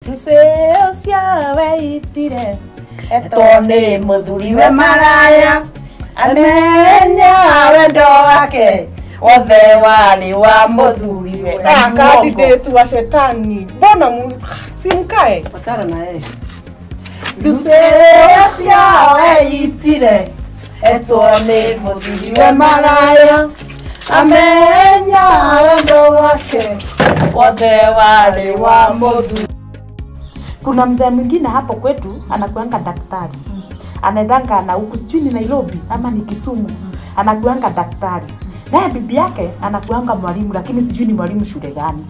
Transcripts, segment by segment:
Mseo ciawe itire eto nĩ mũthuriwe maraya amenya wendo wake wothe warĩ wa mũthuriwe Ah, candidate wa shetani mbona mu simkae Patana na yeye. Mseo ciawe itire eto nĩ mũthuriwe maraya amenya wendo wake wothe warĩ wa mũthuri kuna mzee mwingine hapo kwetu anakuanga daktari anaendanga na huku sijui ni nairobi ama ni kisumu anakuanga daktari naye bibi yake anakuanga mwalimu lakini sijui ni mwalimu shule gani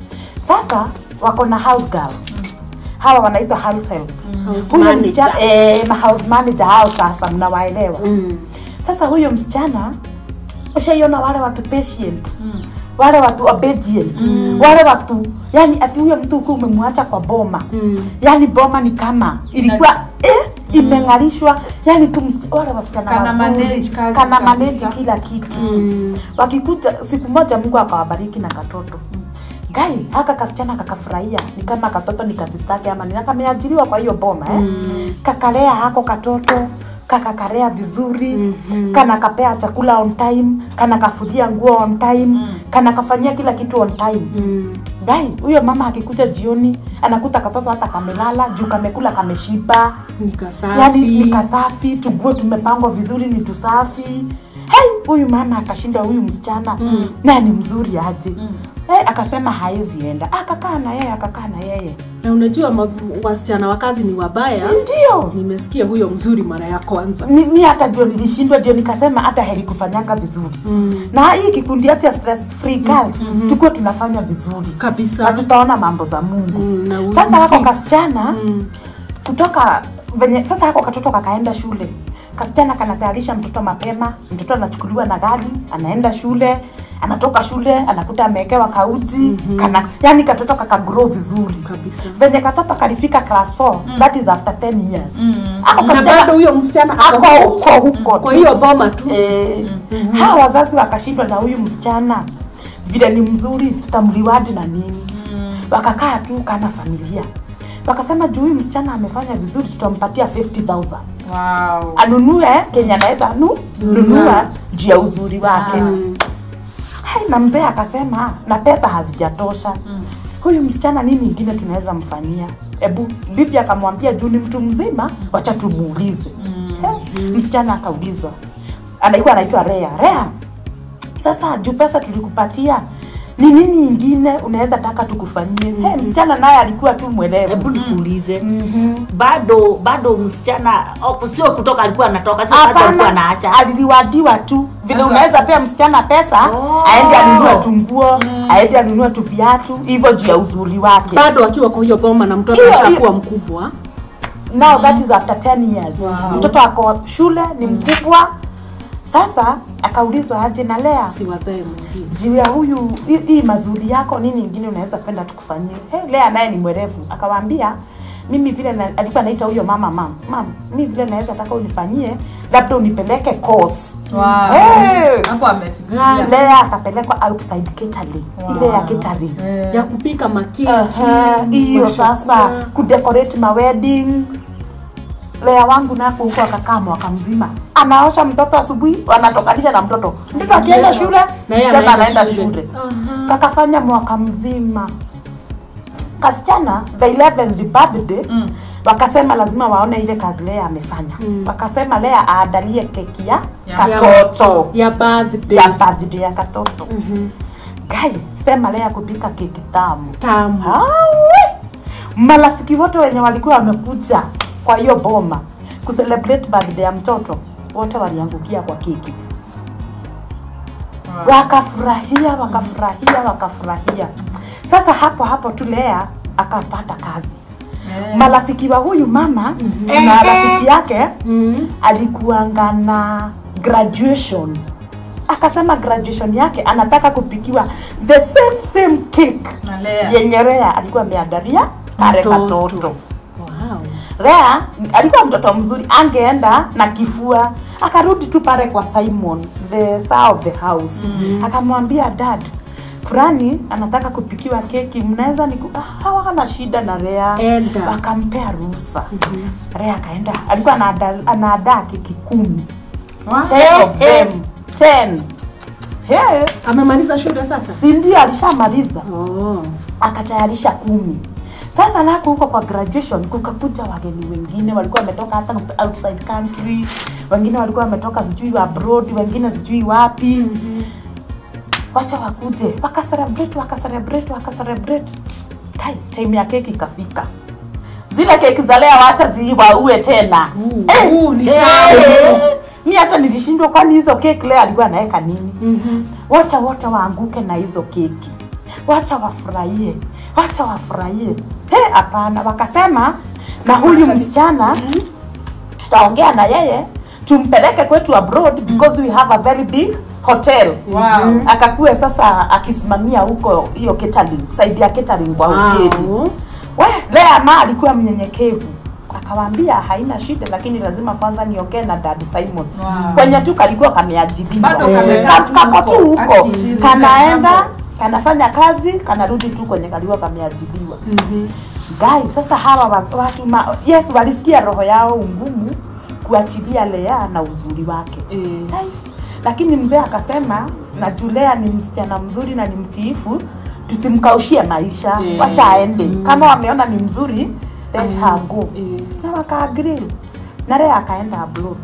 sasa wako na house girl hawa wanaitwa house help huyo manager. msichana eh, ma house manager hao sasa mnawaelewa Mm. sasa huyo msichana ushaiona wale watu patient wale watu obedient wale watu yani ati huyo mtu ukiwa umemwacha kwa boma Mm. yani boma ni kama ilikuwa eh, imeng'arishwa yani tu msi- wale wasichana Kana wazuri, manage kazi kana kabisa. manage kila kitu Mm. wakikuja siku moja mungu akawabariki na katoto gai haka kasichana kakafurahia ni kama katoto ni kasistake ama ni kameajiriwa kwa hiyo boma eh? Mm. kakalea hako katoto kakakarea vizuri Mhm. kana kapea chakula on time kana kafulia nguo on time kana kafanyia kila kitu on time Mm. gai huyo mama akikuja jioni anakuta katoto hata kamelala juu kamekula kameshiba Nikasafi. yani ni kasafi tuguo tumepangwa vizuri ni tusafi hey, huyu mama akashindwa huyu msichana mm. naye ni mzuri aje mm. hey, akasema haezi enda akakaa na yeye akakaa na yeye Na unajua ma- wasichana wa kazi ni wabaya. Si ndio Nimesikia huyo mzuri mara ya kwanza. mi, mi hata ndio nilishindwa ndio nikasema hata heri kufanyanga vizuri Mm. na hii kikundi yetu ya stress free girls mm-hmm. tukuwe tunafanya vizuri Kabisa. na tutaona mambo za mungu Mm, na u- sasa hako insist. kasichana Mm. kutoka venye sasa hako katoto kakaenda shule kasichana kanatayarisha mtoto mapema mtoto anachukuliwa na gari anaenda shule anatoka shule anakuta amewekewa kauji mm-hmm. kana yani katoto kakagrow vizuri Kabisa. venye katoto kalifika class 4 mm. that is after 10 years mm. ako Na kasichana bado huyo msichana ako huko huko kwa tu. hiyo boma tu. Eh, hawa wazazi wakashindwa na huyu msichana vile ni mzuri tutamliwadi na nini wakakaa tu kama familia wakasema juu huyu msichana amefanya vizuri tutampatia 50000 Wow. anunue kenye anaweza nu, nunua juu ya uzuri wake Mm. hai na mzee akasema na pesa hazijatosha huyu msichana nini ingine tunaweza mfanyia ebu bibi akamwambia juu ni mtu mzima wacha tumuulize Eh, msichana akaulizwa anaikuwa anaitwa rea rea sasa juu pesa tulikupatia ni nini ingine unaweza taka tukufanyie hey, msichana naye alikuwa tu mwelevu hebu nikuulize bado bado msichana oh, sio kutoka alikuwa anatoka sio kazi alikuwa hapana anaacha aliliwadiwa tu vile Sasa- unaweza pea msichana pesa Oh. aende anunue tunguo aende anunue tu viatu hivyo juu ya uzuri wake Bado akiwa kwa hiyo boma na mtoto Hiyo- ashakuwa mkubwa. now that is after 10 years Wow. mtoto ako shule ni mkubwa sasa akaulizwa aje na lea Si wazee mwingine. juu ya huyu hii- hii mazuri yako nini ingine unaweza penda tukufanyie hey, lea naye ni mwerevu akawaambia mimi vile na, alikuwa anaita huyo mama mam mam mi vile naweza taka unifanyie labda unipeleke course Wow. Hey! Hapo amefikiria. lea akapelekwa outside catering ile ya catering Eh. Ya kupika makeki. Aha, hiyo mashakula. sasa kudecorate ma wedding lea wangu nako huko akakaa mwaka mzima anaosha mtoto asubuhi wanatokanisha na mtoto mtoto akienda shule Na yeye msichana anaenda anaenda shule. shule Aha. kakafanya mwaka mzima kasichana the 11th birthday Mm. wakasema lazima waone ile kazi lea amefanya Mm. wakasema lea aandalie keki ya Ya- katoto Ya birthday. ya birthday ya katoto Mhm. gai sema lea kupika keki tamu Tamu. Awe! marafiki wote wenye walikuwa wamekuja kwa hiyo boma kucelebrate birthday ya mtoto wote waliangukia kwa keki Wow. wakafurahia wakafurahia wakafurahia sasa hapo hapo tu lea akapata kazi Eh. marafiki wa huyu mama na rafiki yake Mhm. alikuanga na graduation akasema graduation yake anataka kupikiwa the same same cake Na Lea. yenye Rea alikuwa ameandalia kare Mtoto. katoto. Wow. Rea alikuwa mtoto mzuri, angeenda na kifua, akarudi tu pale kwa Simon the star of the house mm-hmm. akamwambia dad, fulani anataka kupikiwa keki mnaweza niku ah, hawana shida na Rea Enda. wakampea ruhusa Rea akaenda alikuwa anaada- anaadaa keki kumi Wa- ten of them ten Hey, amemaliza shule sasa si ndio alishamaliza oh. akatayarisha kumi sasa nako huko kwa graduation kukakuja wageni wengine walikuwa wametoka hata outside country wengine walikuwa wametoka sijui abroad wengine sijui wapi mm-hmm. wacha wakuje wakacelebrate wakacelebrate wakacelebrate Kai, time ya keki ikafika zile keki za leo wacha ziwaue tena eh, uh, ni eh, mi hata nilishindwa kwani hizo keki leo alikuwa anaweka nini Mhm. wacha wote waanguke na hizo keki wacha wafurahie wacha wafurahie he hapana wakasema na huyu msichana tutaongea na yeye tumpeleke kwetu abroad because we have a very big hotel Wow. akakue sasa akisimamia huko hiyo catering side ya catering kwa hoteli Wow. we lea ma alikuwa mnyenyekevu akawaambia haina shida lakini lazima kwanza niongee na dad simon Wow. kwenye tu kalikuwa kameajiriwa Bado Eh, kamekaa ka- tu kako tu huko. huko Aki- kanaenda kanafanya kazi kanarudi tu kwenye kalikuwa kameajiriwa Mhm. gai sasa hawa wa- watu ma, yes walisikia roho yao ngumu kuachilia lea na uzuri wake Eh. Ai, lakini mzee akasema na julea ni msichana mzuri na ni mtiifu tusimkaushie maisha Mm. wacha aende kama wameona ni mzuri let her go Eh. na wakaagree na lea akaenda abroad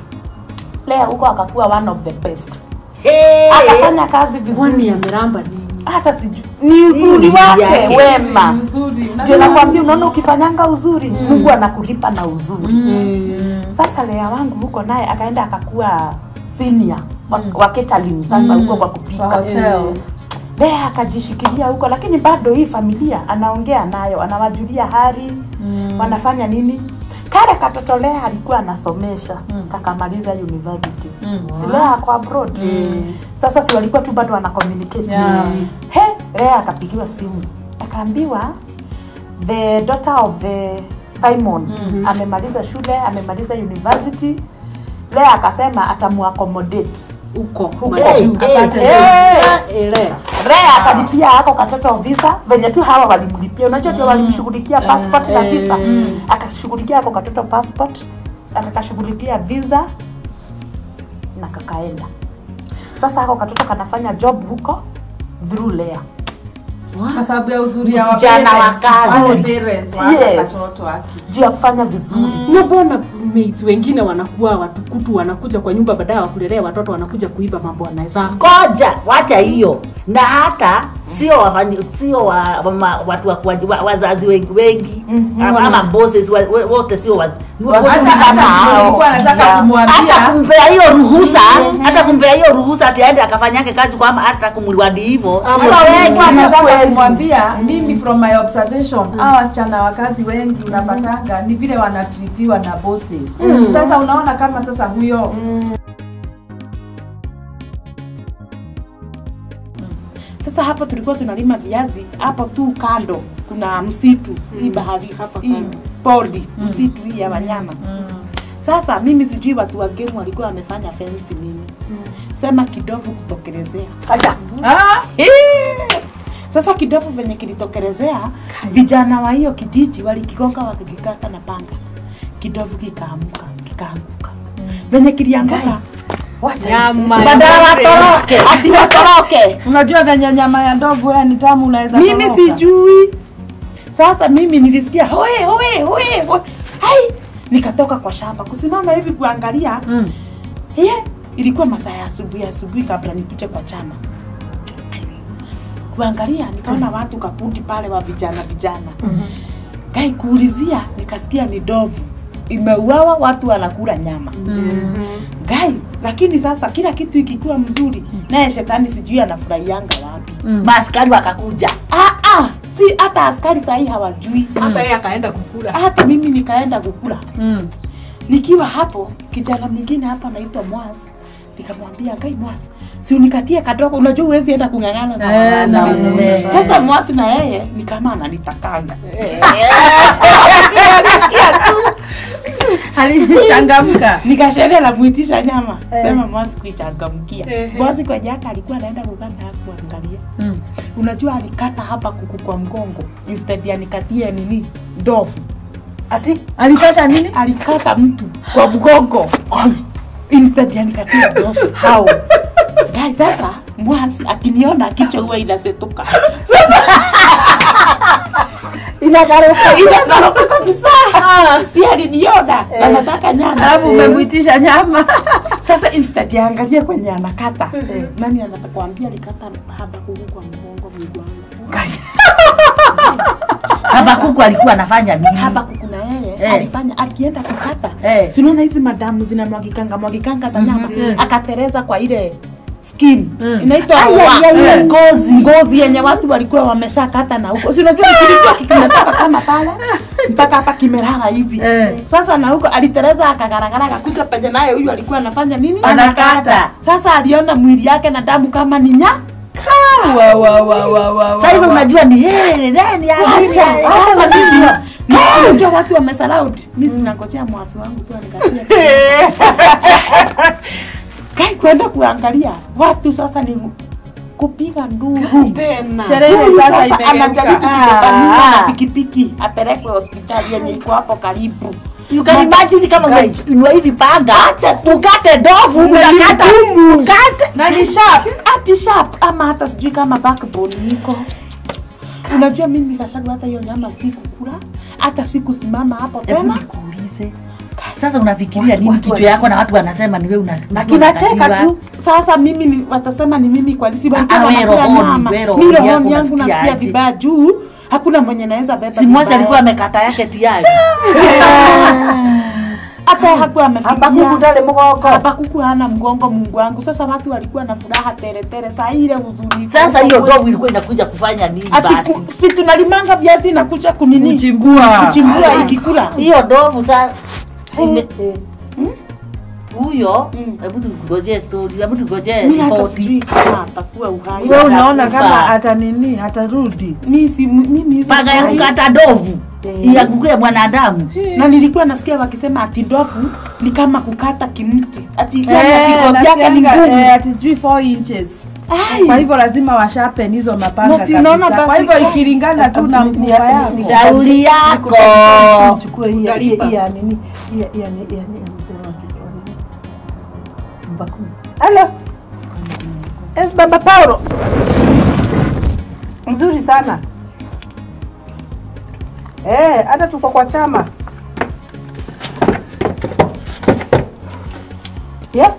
lea huko akakuwa one of the best Hey. akafanya kazi kwani vizuri ameramba nini hata sijui ni uzuri Ni wake yake. wema Mzuri. ndio nakwambia unaona ukifanyanga uzuri mungu anakulipa na uzuri Eh. sasa lea wangu huko naye akaenda akakuwa senior wa, wa catering sasa huko kwa Kwa kupika hotel. lea akajishikilia huko lakini bado hii familia anaongea nayo anawajulia hali Mm. wanafanya nini kale katoto lea alikuwa anasomesha kakamaliza university Mm. si lea ako abroad sasa si walikuwa tu bado wana communicate Yeah. he lea akapigiwa simu akaambiwa the daughter of the simon amemaliza shule amemaliza university lea akasema atamuaccommodate huko Huko. majuu Apate Eh, elea Rea akalipia ako katoto visa venye tu hawa walimlipia, unajua ndio walimshughulikia passport na visa, akashughulikia ako katoto passport, akakashughulikia visa na kakaenda. Sasa ako katoto kanafanya job huko through Lea. Kwa sababu ya uzuri ya Msichana wa parents, kazi. wale parents wa haka Yes. katoto wake. juu ya kufanya vizuri na mbona mates wengine wanakuwa watukutu wanakuja kwa nyumba baadaye wakulelea watoto wanakuja kuiba mambo wanaweza koja wacha hiyo na hata sio wafanyi sio wa, wa, watu wa, wa, wa, wazazi wengi wengi Mhm. ama, ama bosses wa, wa- wote sio waz- Wazazi Hata- kama hata hao. nilikuwa nataka Yeah. kumwambia hata kumpea hiyo ruhusa hata kumpea hiyo ruhusa ati aende akafanyake kazi kwama hata kumliwadi hivyo sio Ama wengi Nilikuwa Sio nataka kweli. kumwambia mimi from my observation hawa wasichana wa kazi wengi unapatanga ni vile wanatritiwa na bosses sasa unaona kama sasa huyo Sasa hapo tulikuwa tunalima viazi, hapo tu kando kuna msitu hii bahari Hapa hii kando. pori msitu hii ya wanyama. Sasa mimi sijui watu wa game walikuwa wamefanya fence nini, sema kidovu kutokelezea kaja ah, Sasa kidovu venye kilitokelezea, vijana wa hiyo kijiji walikigonga wakikikata na panga, kidovu kikaamuka kikaanguka. Venye kilianguka wacha Nyama ya badala ng'ombe. watoroke ati watoroke unajua venye nyama ya ndovu ya ni tamu unaweza mimi toroka. sijui. Sasa mimi nilisikia hoe hoe hoe, hoe. Hai, nikatoka kwa shamba kusimama hivi kuangalia mm. Ye, ilikuwa masaa ya asubuhi asubuhi kabla nikuje kwa chama. Kuangalia nikaona watu kapundi pale wa vijana vijana. Gai kuulizia nikasikia ni dovu imeuawa, watu wanakula nyama. Gai, lakini sasa kila kitu ikikuwa mzuri, naye shetani sijui anafurahianga wapi. maaskari wakakuja Ah, ah, si hata askari sahii hawajui. hata yeye akaenda kukula Hata mimi nikaenda kukula. Mm. nikiwa hapo kijana mwingine hapa anaitwa Mwas nikamwambia kai Mwas si unikatie kadogo unajua huwezi enda kung'ang'ana na Eh, na wanaume." mume. sasa Mwas na yeye ni kama ananitakanga alichangamka nikasheria la muitisha nyama sema Mwas kuichangamkia Ehe. Mwas kwa jaka alikuwa anaenda kuganda hakuangalia Mm. unajua alikata hapa kuku kwa mgongo instead ya nikatie nini ndovu ati alikata nini alikata mtu kwa mgongo instead ya nikatie ndovu how Guy, sasa mwasi akiniona kichwa huwa inasetuka inagaruka inagaruka kabisa si aliniona na nataka nyama alafu umemwitisha nyama sasa instead ya angalie kwenye anakata nani anatakwambia alikata haba kuku kwa mgongo mungu wangu Habakuku alikuwa anafanya nini? hapa kuku na yeye Eh. alifanya akienda kukata Eh. si unaona hizi madamu zinamwagikanga mwagikanga za nyama akatereza kwa ile skin inaitwa Ai, ai, ai, ai, ngozi ngozi yenye watu walikuwa wameshakata na huko si unajua kilikuwa kimetoka kama pale mpaka hapa kimelala hivi Eh. sasa na huko alitereza akagaragara akakuja penye naye huyu alikuwa anafanya nini Anakata. sasa aliona mwili yake na damu kama ni nya wa wa wa wa wa Sasa hizo unajua ni hey, nani Acha, hapa sasa mimi na unajua watu wamesalaud mimi sinangojea mwasi wangu tu anikatia kai kwenda kuangalia watu sasa ni kupiga nduru tena sherehe Huyu sasa sasa anajaribu imegeuka kubebaniwa Ah. na pikipiki apelekwe hospitali yenye iko hapo karibu You can imagine kama Guy. umeinua hivi panga ukate ndovu unakata ukate na ni sharp ati sharp ama hata sijui kama backbone iko unajua mimi kashagu hata hiyo nyama sikukula hata sikusimama hapo Hebu tena nikuulize. Sasa unafikiria nini watu kichwa yako na watu wanasema ni wewe una na kinacheka unakatiwa? tu sasa mimi ni, watasema ni mimi kwa nisi Ah, we rohoni, we rohoni mi yako rohoni yangu unasikia nasikia aje? vibaya juu hakuna mwenye naweza beba Si Mwasi vibaya. alikuwa amekata yake tayari. hata hakuwa hapa amefikia kukutale mgongo hapa kuku hana mgongo mungu wangu sasa watu walikuwa na furaha teretere saa ile huzuni Sasa hiyo ndovu ilikuwa inakuja kufanya nini ati basi? ku- si tunalimanga viazi inakuja kunini kuchimbua kuchimbua ikikula Hiyo ndovu sasa ime- Eh, huyo Mm. hebu tungojee story, hebu tungojee mi hata ripoti. sijui kama atakuwa uhai wewe unaona Atakufa. kama ata nini atarudi mi si mimi hizi Panga ya sijui. kukata ndovu Eh. iangukie mwanadamu. na nilikuwa nasikia wakisema ati ndovu ni kama kukata kimti ati Eh, kikozi yake ni nasikianga, ngumu eh, ati sijui 4 inches Ai. kwa hivyo lazima washapen hizo mapanga Na si unaona kabisa. kwa basi- hivyo ikilingana tu na Ni- ni- mfupa ni- yako ni- Shauri yako. nichukue hii ya- hii Utalipa. hii ya nini hii ya- hii ya ni- ya ni- amesema wa nini? Mbakuni. Halo. Es baba Paulo. Mzuri sana. Eh, hata tuko kwa chama. Yeah?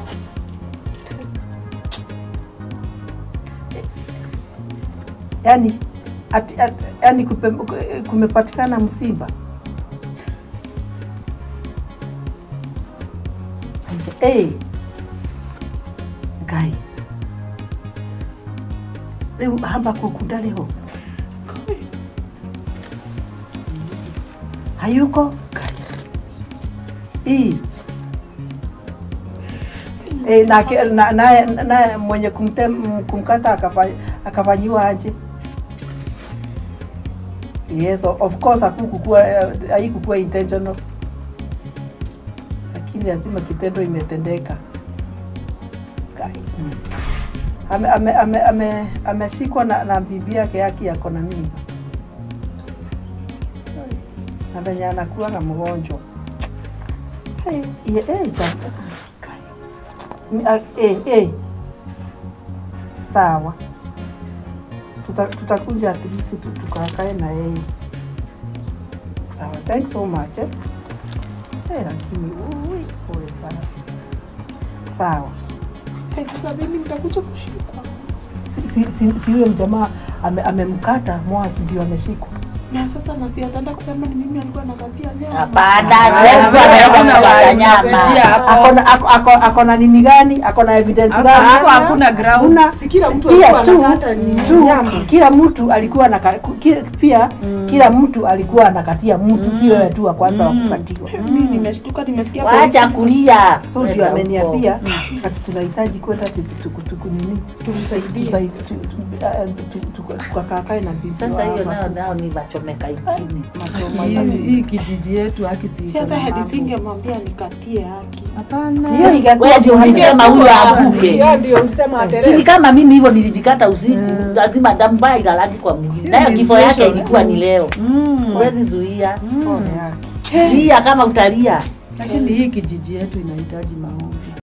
Yaani ati, ati, yani kupe, kumepatikana msiba. Aisha, eh. Ngai. Rĩu hamba kũku ndarĩho hayuko Ngai. Ii. Eh, na, na, na, na mwenye kumtem, kumkata akafa- akafanyiwa aje? Yes, o- of course hakukukua haikukuwa intentional, lakini lazima kitendo imetendeka. Kai. Ame- ame- ame- ame- Ameshikwa na, na bibi yake yake yako na mimba na venye anakuwaga mgonjwa Hey, ye- eh, ja- Kai. Ni- ah, eh, eh. Sawa, Tuta- tutakuja at least tu- tukakae na yeye. Sawa, thanks so much eh. Eh, lakini ui, pole sana. Sawa. Kai, sasa mimi nitakuja kushikwa Si, si, si, si huyo mjamaa ame- amemkata mwasi ndio ameshikwa. na sasa nasi ataenda kusema ni mimi alikuwa nakatia nyama Hapana, Ah, siwezi hakuna kuwa wa- na nyama. Njia hapo. Akona ako, ako, ako na nini gani? Ako na evidence Hapo gani? hapo hakuna ground Hakuna. si kila mtu Pia alikuwa tu, anakata ni tu nyama kila mtu alikuwa na kila, pia kila mtu alikuwa anakatia mtu, si wewe tu wa kwanza wa kukatiwa. mimi nimeshtuka nimesikia Wacha kulia. So Wenda ndio huko. ameniambia ati tunahitaji kwenda tu- tu- tu- tu- nini tumsaidie tusaid- tu- tu- ah, tu- tu- tukakae na bibi Sasa hiyo wa- nao nao ni wachomeka nchini. machoma Hii- sana. hii kijiji yetu haki si si hata iko na hadi mambo. singemwambia nikatie haki Hapana. Hiyo ingekuwa Wewe ndio ulisema huyo avuke. Hiyo ndio ulisema Si ni Teresa. kama mimi hivyo nilijikata usiku, lazima damu mbaya ilalaki kwa mwingine. Hiyo Nayo ni kifo yake special. ilikuwa ni leo. Mm. Huwezi zuia. pole yake. Lia kama utalia. Lakini hii kijiji yetu inahitaji maombi.